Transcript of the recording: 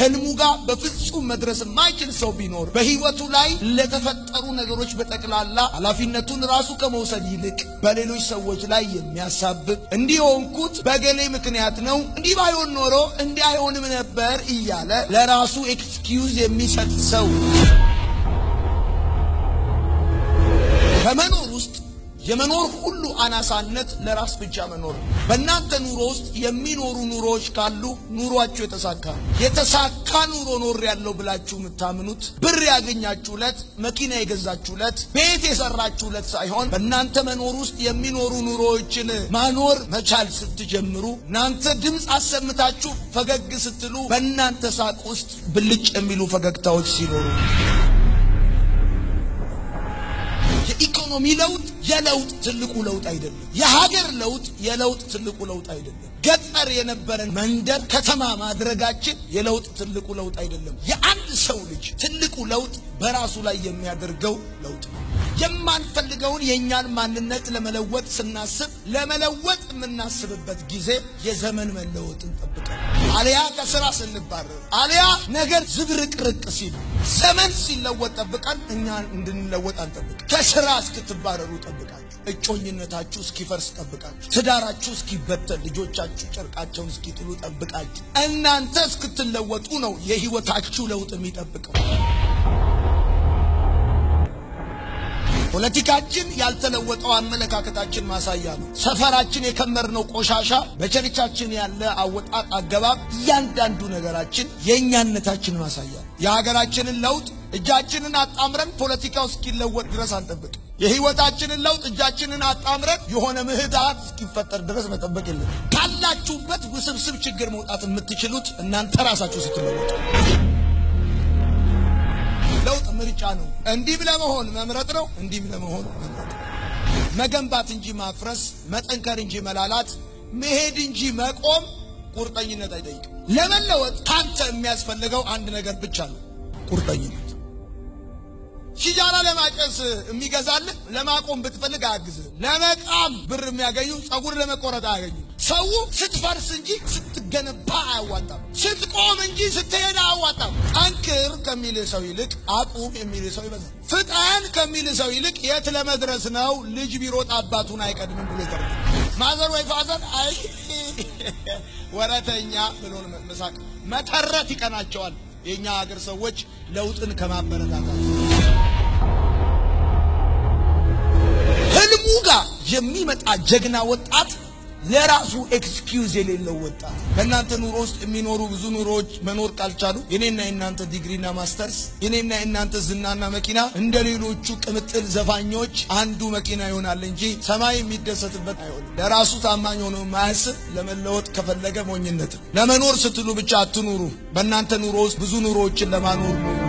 ህልሙ ጋር በፍጹም መድረስ የማይችል ሰው ቢኖር በህይወቱ ላይ ለተፈጠሩ ነገሮች በጠቅላላ ኃላፊነቱን ራሱ ከመውሰድ ይልቅ በሌሎች ሰዎች ላይ የሚያሳብብ እንዲህ የሆንኩት በገሌ ምክንያት ነው፣ እንዲህ ባይሆን ኖሮ እንዲህ አይሆንም ነበር እያለ ለራሱ ኤክስኪውዝ የሚሰጥ ሰው በመኖር ውስጥ የመኖር ሁሉ አናሳነት ለራስ ብቻ መኖር ነው። በእናንተ ኑሮ ውስጥ የሚኖሩ ኑሮዎች ካሉ ኑሯችሁ የተሳካ ነው። የተሳካ ኑሮ ኖር ያለው ብላችሁ የምታምኑት ብር ያገኛችሁለት፣ መኪና የገዛችሁለት፣ ቤት የሰራችሁለት ሳይሆን በእናንተ መኖር ውስጥ የሚኖሩ ኑሮዎችን ማኖር መቻል ስትጀምሩ፣ እናንተ ድምፅ አሰምታችሁ ፈገግ ስትሉ፣ በእናንተ ሳቅ ውስጥ ብልጭ የሚሉ ፈገግታዎች ሲኖሩ የኢኮኖሚ ለውጥ የለውጥ ትልቁ ለውጥ አይደለም። የሀገር ለውጥ የለውጥ ትልቁ ለውጥ አይደለም። ገጠር የነበረን መንደር ከተማ ማድረጋችን የለውጥ ትልቁ ለውጥ አይደለም። የአንድ ሰው ልጅ ትልቁ ለውጥ በራሱ ላይ የሚያደርገው ለውጥ ነው። የማንፈልገውን የእኛን ማንነት ለመለወጥ ስናስብ ለመለወጥ የምናስብበት ጊዜ የዘመን መለወጥን ጠብቀን አሊያ ከስራ ስንባረር አሊያ ነገር ዝብርቅርቅ ሲል ዘመን ሲለወጥ ጠብቀን እኛ እንድንለወጥ አንጠብቅ። ከስራ እስክትባረሩ ጠብቃችሁ፣ እጮኝነታችሁ እስኪፈርስ ጠብቃችሁ፣ ትዳራችሁ እስኪበተን፣ ልጆቻችሁ ጨርቃቸውን እስኪጥሉ ጠብቃችሁ፣ እናንተ እስክትለወጡ ነው የህይወታችሁ ለውጥ የሚጠብቀው። ፖለቲካችን ያልተለወጠው አመለካከታችን ማሳያ ነው። ሰፈራችን የከመርነው ቆሻሻ፣ በቸርቻችን ያለ አወጣጥ አገባብ፣ እያንዳንዱ ነገራችን የእኛነታችን ማሳያ ነው። የሀገራችንን ለውጥ እጃችንን አጣምረን ፖለቲካው እስኪለወጥ ድረስ አንጠብቅ። የህይወታችንን ለውጥ እጃችንን አጣምረን የሆነ ምህዳር እስኪፈጠር ድረስ መጠበቅ የለም። ካላችሁበት ውስብስብ ችግር መውጣት የምትችሉት እናንተ ራሳችሁ ስትለወጡ ለውጥ ምርጫ ነው። እንዲህ ለመሆን መምረጥ ነው። እንዲህ ለመሆን መምረጥ መገንባት እንጂ ማፍረስ፣ መጠንከር እንጂ መላላት፣ መሄድ እንጂ መቆም ቁርጠኝነት አይጠይቅም። ለመለወጥ ካንተ የሚያስፈልገው አንድ ነገር ብቻ ነው፣ ቁርጠኝነት። ሲጃራ ለማጨስ የሚገዛልህ ለማቆም ብትፈልግ አያግዝህ። ለመቃም ብር የሚያገኙ ጸጉር ለመቆረጥ አያገኙ። ሰው ስትፈርስ እንጂ ስትገነባ አያዋጣም። ስትቆም እንጂ ስትሄድ አያዋጣም። ጠንክር ከሚል ሰው ይልቅ አቁም የሚል ሰው ይበዛል። ፍጠን ከሚል ሰው ይልቅ የት ለመድረስ ነው ልጅ ቢሮጥ አባቱን አይቀድምም ብሎ ይቀር ማዘር ወይ ፋዘር አይ ወረተኛ ብሎ መሳቅ መተረት ይቀናቸዋል። የእኛ ሀገር ሰዎች ለውጥን ከማበረታታት ህልሙ ጋር የሚመጣ ጀግና ወጣት ለራሱ ኤክስኪውዝ የሌለው ወጣት። በእናንተ ኑሮ ውስጥ የሚኖሩ ብዙ ኑሮዎች መኖር ካልቻሉ የኔና የእናንተ ዲግሪና ማስተርስ፣ የኔና የእናንተ ዝናና መኪና እንደ ሌሎቹ ቅምጥል ዘፋኞች አንዱ መኪና ይሆናል እንጂ ሰማይ የሚደሰትበት አይሆንም። ለራሱ ታማኝ ሆኖ ማያስብ ለመለወጥ ከፈለገ ሞኝነት ነው። ለመኖር ስትሉ ብቻ አትኑሩ። በእናንተ ኑሮ ውስጥ ብዙ ኑሮዎችን ለማኖር ነው